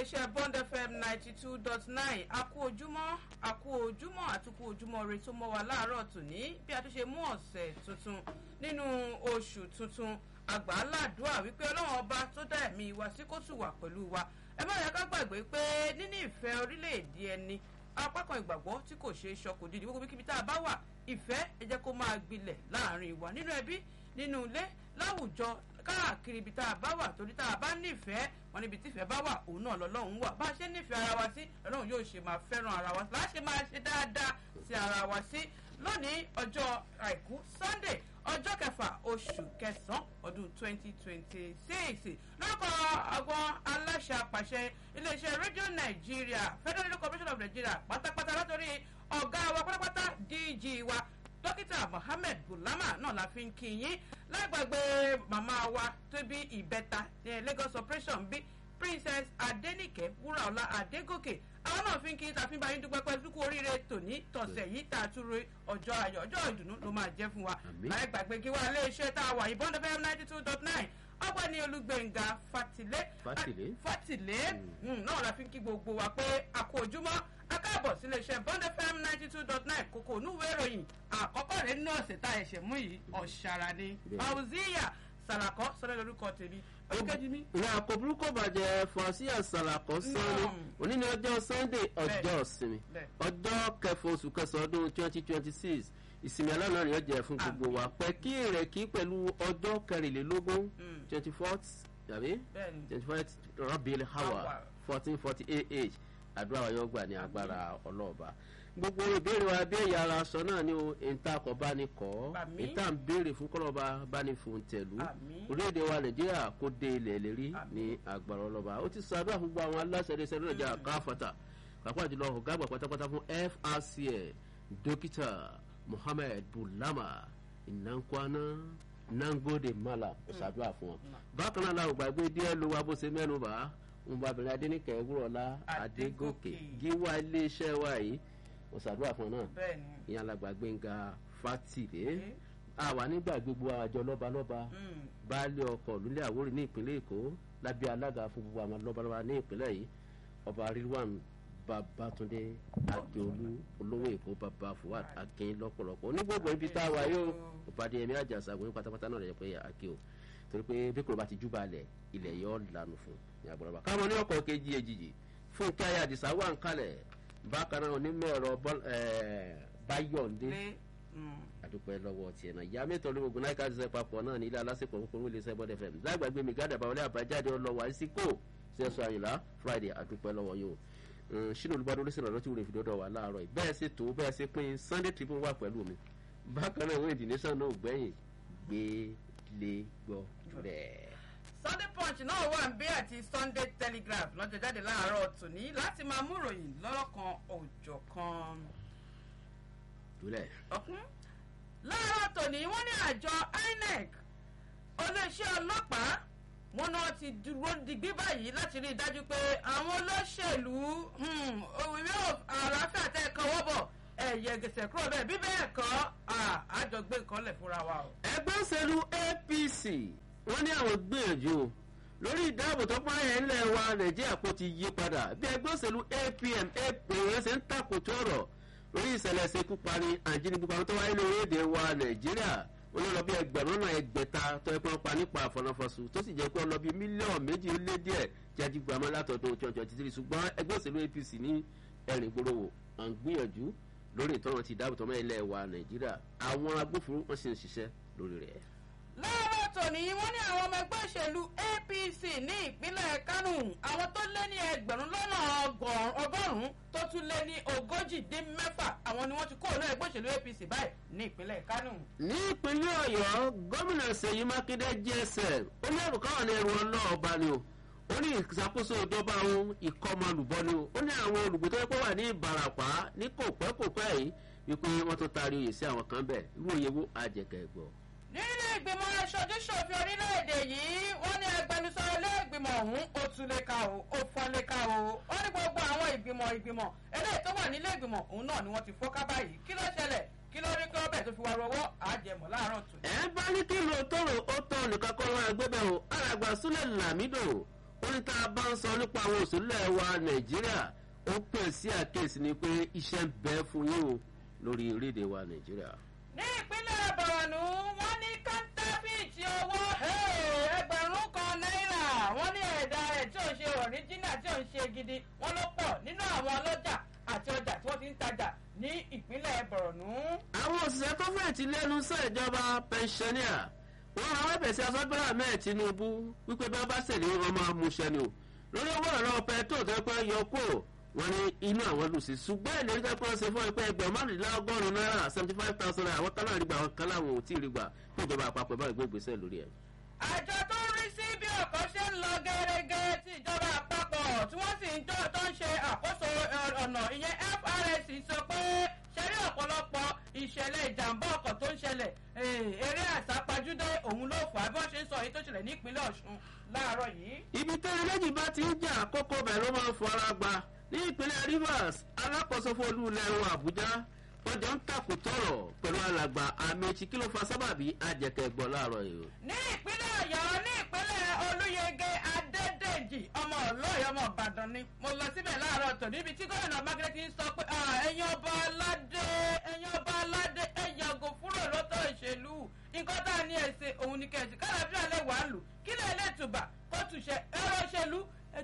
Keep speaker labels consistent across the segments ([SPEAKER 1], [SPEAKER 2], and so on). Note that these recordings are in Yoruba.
[SPEAKER 1] iléeṣẹ́ bond fm ninety two dot nine a kú ojúmọ́ a kú ojúmọ́ àti kú ojúmọ́ re tó mọ́ wa láàárọ̀ tòní bí a tún ṣe mú ọ̀sẹ̀ tuntun nínú oṣù tuntun àgbàládùá wípé ọlọ́run ọba tó dá ẹ̀mí wa sí kó tù wà pẹ̀lú wa ẹ má yẹ ká gbàgbé pé níní ìfẹ́ orílẹ̀-èdè ẹni apá kan ìgbàgbọ́ tí kò ṣeé ṣọkò dídì gbogbo kíbi tá a bá wà ìfẹ́ ẹ jẹ́ kó máa gbilẹ̀ láàrin wa nínú ẹbí nínú ilé láwùjọ káàkiri ibi tá a bá wà torí tá a bá nífẹ̀ẹ́ wọn níbi tífẹ̀ẹ́ bá wà òun náà lọ́lọ́run wà bá a ṣe nífẹ̀ẹ́ ara wa sí lọ́lọ́run yóò ṣe máa fẹ́ràn ara wa láà ṣe máa ṣe dáadáa sí ara wa sí lónìí ọjọ́ àìkú sunday ọjọ́ kẹfà oṣù kẹsàn-án ọdún twenty twenty six lórúkọ àwọn aláṣẹ àpàṣẹ iléeṣẹ́ rédíò nàìjíríà federal radio corporation of nigeria pátápátá látòrí ọ̀gá wa pátápátá dg wa dókítà mohammed bulama náà la fi ń kí yín lágbàgbé màmá wa tó bí ìbẹta ní lagos operation bí princess adenike wúràọlá adégòkè àwọn náà fi ń kí yín tàfi bá yín dúpẹ́ pẹ́ dúkú oríire tòní tọ̀sẹ̀ yìí tá a tún ro ọjọ́ ayọ̀ ọjọ́ ìdùnnú ló máa jẹ́ fún wa láì gbàgbé kí wá iléeṣẹ́ tá a wà yìí bond fm ninety two dot nine ọgbẹ́ni olùgbẹ̀ngà fatilé
[SPEAKER 2] Fátìlé.
[SPEAKER 1] fatilé náà la fi ń kí gbogbo wa pé a kú ojúmọ́ akáàbọ̀ sílé iṣẹ́ bond fm ninety two dot nine kòkò onúwèé ìròyìn àkọ́kọ́ rẹ̀ nínú ọ̀sẹ̀ tá a ẹ̀ṣẹ̀ mú yìí ọ̀ṣàrà ni
[SPEAKER 2] Bẹ́ẹ̀.
[SPEAKER 1] fauziya sàlàkọ́ sọ́dọ̀ lórúkọ tèmi ọ̀kẹ́jì mi.
[SPEAKER 2] ìyá àkọ́bùrú kò bàjẹ́ fọ́síà sàlàkọ́ sọ́ni
[SPEAKER 1] Mm.
[SPEAKER 2] òní ní ọjọ́ sunday ọjọ́ ìsinmi
[SPEAKER 1] Bẹ́ẹ̀.
[SPEAKER 2] ọjọ́ kẹfọ oṣù kẹsàn-án ọdún twenty twenty six ìsinmi aláàánú ni ó jẹ́ fún gbogbo wa pẹ́ kí ìrẹ̀kí pẹ̀lú ọjọ́ kẹrìnlélógún
[SPEAKER 1] Mm.
[SPEAKER 2] twenty fourth tàbí
[SPEAKER 1] bẹ́ẹ̀ni
[SPEAKER 2] twenty fourth rabil hawa
[SPEAKER 1] Hawa.
[SPEAKER 2] fourteen forty eight àdúrà wa yóò gbà ní agbára ọlọ́ọ̀ba gbogbo ìbéèrè wa bí ẹ̀yà ara sọ náà ni o ìta kọ̀ bá ní kọ́
[SPEAKER 1] Àmín.
[SPEAKER 2] ìta ń béèrè fún kọ́lọ́ba bá ní fún tẹ̀lú
[SPEAKER 1] Àmín.
[SPEAKER 2] orílẹ̀-èdè wa nàìjíríà kó dé ilẹ̀ lérí
[SPEAKER 1] Àmín.
[SPEAKER 2] ní agbára ọlọ́ba ó ti sàdúrà fún gbogbo àwọn aláṣẹ ẹ̀dẹ́sẹ̀ lónìí nàìjíríà káfàtà pàápàá jùlọ ọ̀gá àgbà pátápátá fún frcl dókítà mohammed bulama ìnánkwana nangode mala ó sàdúrà fún wọn. bákan náà làwọn gbàgbé díẹ̀ ló wá bó ṣe mẹ́nu bá ọmọbìnrin adẹnikẹ́ wúrọ̀lá adégòkè
[SPEAKER 1] Adégòkè.
[SPEAKER 2] gíwá iléeṣẹ́ wa yìí ó sàdúrà fún wọn náà
[SPEAKER 1] bẹ́ẹ̀ni
[SPEAKER 2] ìyẹn alàgbà gbẹ̀ngà fátìlé
[SPEAKER 1] Okay.
[SPEAKER 2] àwa nígbà gbogbo àjọ lọ́balọ́ba
[SPEAKER 1] Mm.
[SPEAKER 2] baálé ọkọ̀ lulẹ̀ àwórì ní ìpínlẹ̀ èkó lábẹ́ alága fún gbogbo àwọn lọ́balọ́ba ní ìpínlẹ̀ yìí ọba rilwan babatunde akeolu olówó èkó baba fuad akin lọ́pọ̀lọpọ̀ onígbògbò ibi tá a wà yóò ìpàdé ẹ̀mí àjàsà àwọn pátápátá náà rẹ̀ pé ake o torí pé bí kò bá ti júbà lẹ̀ ilẹ̀ yọ lànà fún ní agbọ̀nrọ̀bà káwọn ní ọkọ̀ kejì èjìjì fún kí ayé àdìsá wà ń kalẹ̀ bákan náà onímọ̀ ẹ̀rọ Bọ́l- eh, báyọ̀ndé
[SPEAKER 1] lé mm.
[SPEAKER 2] àdúpẹ́ lọ́wọ́ tiẹ̀ náà ìyá mẹ́tọ́ ló gbogbo náà ká ṣiṣẹ́ papọ̀ náà ní ilé alásèpọ̀ kúkúrú ilé iṣẹ́ bọ́dẹ̀ fm lágbàgbé mi gádà báwọlé àbájáde ọlọ́wọ́ àìsíkò ṣẹ́sọ àyìnlá friday àdúpẹ́ lọ́wọ́ yìí o ṣínú olùbádọ́ ló sì rànlọ́ tí wọ́n fi dọ́dọ̀ wà láàárọ̀ yìí bẹ́ẹ̀ sì tó bẹ́ẹ̀ sì pín sunday tribune wà pẹ̀lú mi bákan náà ìwé ìdìnísàn náà ò gbẹ̀yìn gbé lé gbọ́ bẹ́ẹ̀.
[SPEAKER 1] sunday punch náà wà ń bí àti sunday telegraph lọ́jọ́ jáde láàárọ̀ tòní láti máa mú ìròyìn lọ́lọ́kan òòjọ́ kan.
[SPEAKER 2] dúlẹ̀
[SPEAKER 1] ọ̀kún láàárọ̀ tòní wọ́n ní àjọ inec olóṣẹ́ ọlọ́pàá wọn náà ti dúró digbí báyìí láti rí i dájú pé àwọn olóṣèlú hmm, òwúrẹ́ àlàáfíà tẹ́ ẹ kan wọ́bọ̀ ẹ̀yẹ gẹ̀sẹ̀ kúrò bẹ́ẹ̀ bí bẹ́ẹ̀ kọ́ àjọgbé nǹkan lẹ̀ fúnra wa o.
[SPEAKER 2] ẹgbẹ́ òṣèlú apc wọ́n ní àwọn gbìyànjú o lórí ìdáàbò tó pààyàn ńlẹ̀ wa nàìjíríà kò ti yí padà bí ẹgbẹ́ òṣèlú apm apm ṣe ń takòtò ọ̀rọ̀ lórí ìṣẹ̀lẹ̀ ìṣekú pani àjínigbé pamọ́ tó wáyé lórí èdè wa nàìjíríà wọ́n lọ bí ẹgbẹ̀rún náà ẹgbẹ̀ta tó ẹ pé wọ́n pa nípa àfọ̀nàfọ̀sù tó sì jẹ́ pé wọ́n lọ bí mílíọ̀nù méjì ó lé díẹ̀ jáde gbàmọ́ látọ̀dún twenty twenty three ṣùgbọ́n ẹgbẹ́ òṣèlú apc ní ẹ̀rìn gbòòrò à ń gbìyànjú lórí ìtọ́nà ti dáàbò tọ́mọ́ ilẹ̀ wa nàìjíríà àwọn agbófinró wọ́n sì ń ṣiṣẹ́ lórí rẹ̀.
[SPEAKER 1] láàárọ̀ tòní wọ́n ní àwọn ọmọ ẹgbẹ́ òṣèlú apc ní ìpínlẹ̀ kánò àwọn tó lé ní ẹgbẹ̀rún lọ́nà ọgọ́rùn- ọgọ́rùn-ún tó tún lé ní ogójì dín mẹ́fà àwọn ni wọ́n ti kó ní ẹgbẹ́ òṣèlú apc báyìí ní ìpínlẹ̀ kánò.
[SPEAKER 2] ní ìpínlẹ̀ ọ̀yọ́ gómìnà ṣèyí mákindé gsm ó ní ẹ̀rù káwọn ní ẹrù ọlọ́ọ̀ba ni o ó ní ìṣàkóso ìjọba ohun ìkọmọlùbọ ni o ó ní àwọn olùgbé tó yẹ kó wà ní ìbarapá ní kò pẹ́ kò pẹ́ yìí wípé wọ́n tó taari oyè sí àwọn kan bẹ́ẹ̀ irú oyè wo àjẹkẹ̀ gbọ́.
[SPEAKER 1] nínú ìgbìmọ̀ aṣojú-ṣòfin orílẹ̀-èdè yìí wọ́n ní agbẹnusọ ilé ìgbìmọ̀ ọ̀hún ó tún lè ka o ó fọ́n lè ka o ó ní gbogbo àwọn ìgbìmọ̀ ìgbìmọ̀ eléyìí tó wà nílé ìgbìmọ̀ òun náà ni wọ́n ti fọ́ká báyìí kí ló ṣẹlẹ̀ kí ló rí kí ọbẹ̀ tó fi wá rọwọ́ àjẹmọ̀ láàárọ̀ tù.
[SPEAKER 2] ẹ bá ní kí ló tọrọ ó tọ nìkan kọ́ wọn àgbébẹ̀ o alàgbà súlẹ̀ làmídò ó ní tá a bá ń sọ nípa àwọn òṣèlú ẹ̀ wa nàìjíríà ó pè sí àkíyèsí ni pé iṣẹ́ ń bẹ fún yín o lórí orílẹ̀-èdè wa nàìjíríà.
[SPEAKER 1] ní ìpínlẹ̀ bọ̀rọ̀nù wọ́n ní kọ́ńtàfíìtì owó ẹgbẹ̀rún kan náírà wọ́n ní ẹ̀dá rẹ̀ tí ò ń ṣe ọ̀ríjínà tí ò ń ṣe gidi wọ́n ló pọ̀ nínú àwọn ọlọ́jà àti ọjà tí wọ́n ti ń tajà ní ìpínlẹ̀ bọ̀rọ̀nù.
[SPEAKER 2] àwọn òṣìṣẹ́ tó fẹ̀ ti lẹ́nu sẹ́ ìjọba pẹnṣẹ́níà wọ́n máa wẹ́bẹ̀ sí asọ́gbẹ́rẹ́ ahmed tinubu wípé bí wọ́n bá ṣèlérí wọn máa mú iṣẹ́ ni o lórí owó ọ̀rọ̀ pẹ̀tró tó pẹ́ yọ kó wọn ní inú àwọn lù sí ṣùgbọ́n ìlérí tó pẹ́ ṣe fún ẹgbẹ́ ẹgbẹ̀rún márùnlélọ́gọ́rùn-ún náírà seventy five thousand naira àwọn kan náà rí gbà àwọn kan láwọn ò tí ì rí gbà fún ìjọba àpapọ̀ báyìí gbé ìgbésẹ̀ lórí ẹ̀.
[SPEAKER 1] àjọ tó ń rí sí bí ọkọ̀ ṣe ń lọ gẹ́gẹ́ tí ìjọba àpapọ̀ tí wọ́n sì ń jọ tó ń ṣe àkóso ọ̀nà ìyẹn FRS sọ pé ṣẹ́rí ọ̀pọ̀lọpọ̀ ìṣẹ̀lẹ̀ ìjàmbá ọkọ̀ tó ń ṣẹlẹ̀ eré àsápajúdé òun ló fà á bí wọ́n ṣe ń sọ èyí tó ṣẹlẹ̀ ní ìpínlẹ̀ Ọ̀ṣun láàárọ̀ yìí.
[SPEAKER 2] ibi tẹ́lẹ̀ méjì bá ti ń jà àkókò bẹ̀ ló máa ń fara gba ní ìpínlẹ̀ Rivers alákòóso fún olú ilẹ̀ ẹ̀rọ Àbújá wọ́n jọ ń takò tọ̀rọ̀ pẹ̀lú alàgbà Amechi kí ló fa sábàbí ajẹ̀kẹ̀gbọ́ láàárọ̀ yìí.
[SPEAKER 1] ní ìpínlẹ̀ Ọ̀yọ́ ní ìpínlẹ̀ Olúyẹgẹ Adédèjì ọmọ Ọlọ́yọ̀ ọmọ Ìbàdàn ni mo lọ síbẹ̀ láàárọ̀ tò níbi tí gómìnà Mákindé ti ń sọ pé ẹ̀yin ọba aládé ẹ̀yin ọba aládé ẹ yàgò fúrò lọ́tọ̀ ìṣèlú nǹkan tá a ní ẹ̀sẹ̀ òun ni kẹ̀sì kálàfíà lè wà lù kí lè lè tùbà kó tùṣẹ ẹ̀rọ ìṣèlú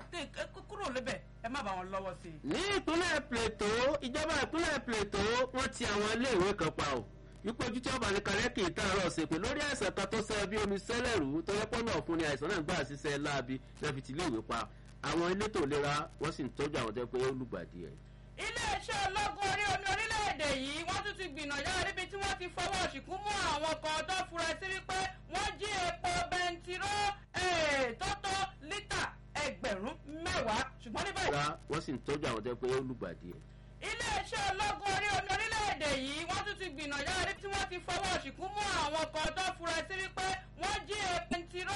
[SPEAKER 1] ẹ kúrò lébẹ̀ ẹ má bá wọn lọ́wọ́ sí i.
[SPEAKER 2] ní ìpínlẹ̀ Plateau ìjọba ìpínlẹ̀ Plateau wọ́n ti àwọn iléèwé kan pa o wípé ojú tí ọba ní kalẹ́ kì í tààrọ̀ ṣe pé lórí àìsàn kan tó ṣe bí omi sẹ́lẹ̀rú tó yẹ pọ́nà ọ̀fun ni àìsàn náà gbà ṣiṣẹ́ láabi lẹ́fi ti iléèwé pa àwọn elétò ìlera wọ́n sì ń tọ́jú àwọn tó yẹ pé ó lùgbàdì ẹ̀.
[SPEAKER 1] iléeṣẹ́ ológun orí omi orílẹ̀-èdè yìí wọ́n tún ti gbìnàyà níbi tí wọ́n ti fọwọ́ ṣìkún mú àwọn kan tó fura sí wípé wọ́n jí epo bẹntiró tó tó lítà ẹgbẹ̀rún mẹ́wàá ṣùgbọ́n ní báyìí.
[SPEAKER 2] wọ́n sì ń tọ́jú àwọn tó yẹ pé ó lùgbàdì ẹ̀.
[SPEAKER 1] iléeṣẹ́ ológun orí omi orílẹ̀-èdè yìí wọ́n tún ti gbìnàyà níbi tí wọ́n ti fọwọ́ ṣìkún mú àwọn kan tó fura sí wípé wọ́n jí epo bẹntiró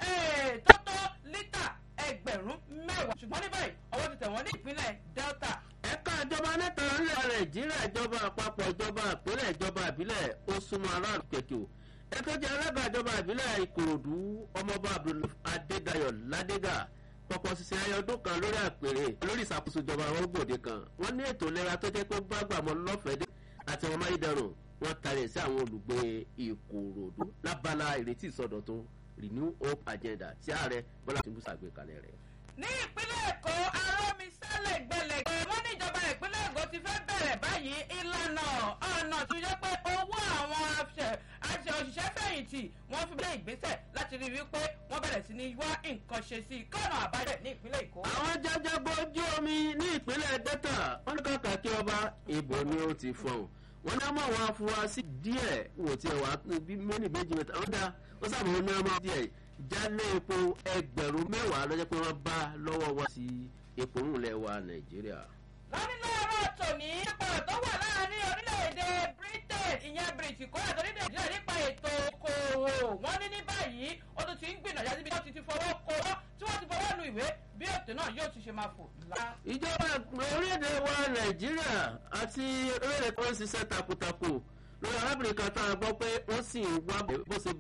[SPEAKER 1] tó tó lítà ẹgbẹ̀rún mẹ́wàá ṣùgbọ́n ní báyìí ọwọ́ ti tẹ̀ wọ́n ní ìpínlẹ̀ Delta
[SPEAKER 2] ẹ̀ka ìjọba mẹ́ta nílẹ̀ nàìjíríà ìjọba àpapọ̀ ìjọba ìpínlẹ̀ ìjọba ìbílẹ̀ ó súnmọ́ aráàlú kẹ̀kẹ́ o ẹ̀ka jẹ́ alága ìjọba ìbílẹ̀ ìkòròdú ọmọọba adédayọ̀ ládégà pọpọ ṣiṣẹ́ ayé ọdún kan lórí àpèrè lórí ìṣàkóso ìjọba àwọn gbòde kan wọ́n ní ètò ìlera tó jẹ́ pé gbàgbàmọ́ lọ́fẹ̀ẹ́ àti àwọn amáyédẹrùn wọ́n tarẹ̀ sí àwọn olùgbé ìkòròdú lábala ìrètí ìsọdọ̀tun renew hope agenda tí ààrẹ bọ́lá tìǹbù ṣàgbékalẹ̀ rẹ̀
[SPEAKER 1] ní ìpínlẹ̀ èkó arómi sálẹ̀ gbẹlẹ̀gbẹ̀ wọ́n ní ìjọba ìpínlẹ̀ èkó ti fẹ́ bẹ̀rẹ̀ báyìí ìlànà ọ̀nà tó yẹ pé owó àwọn àṣẹ òṣìṣẹ́ fẹ̀yìntì wọ́n fi bẹ́ẹ̀ ìgbésẹ̀ láti rí wípé wọ́n bẹ̀rẹ̀ sí ní wá nǹkan ṣe sí i kọ́nà àbájẹ ní ìpínlẹ̀ èkó.
[SPEAKER 2] àwọn jẹjẹgbó ojú omi ní ìpínlẹ̀ delta wọ́n ní kàkà kí ọba ìbò ni ó ti fọ̀hún wọ́n ní ọmọ àwọn afurasí díẹ̀ wò tí ẹ wà bí méjì méjì mẹ́ta wọ́n dá wọ́n sábà wọn ní ọmọ díẹ̀ jálẹ̀ epo ẹgbẹ̀rún mẹ́wàá lọ́jọ́ pé wọ́n bá lọ́wọ́ wá sí epo ńlẹ̀ wa nàìjíríà.
[SPEAKER 1] lọ́ní láàárọ̀ tòní nípa tó wà láàárín orílẹ̀-èdè britain ìyẹn britain kó àti orílẹ̀ nàìjíríà nípa ètò okòòwò wọ́n ní ní báyìí ó tún ti ń gbìyànjú síbi tí wọ́n ti ti fọwọ́ kọ́ tí wọ́n ti fọwọ́ lu ìwé bí ètò náà yóò ti ṣe máa fò lá.
[SPEAKER 2] ìjọba orílẹ̀-èdè wa nàìjíríà àti orílẹ̀-èdè kan ń ṣiṣẹ́ takuntakun lórí arábìnrin kan tá a gbọ́ pé wọ́n sì ń wá bó ṣe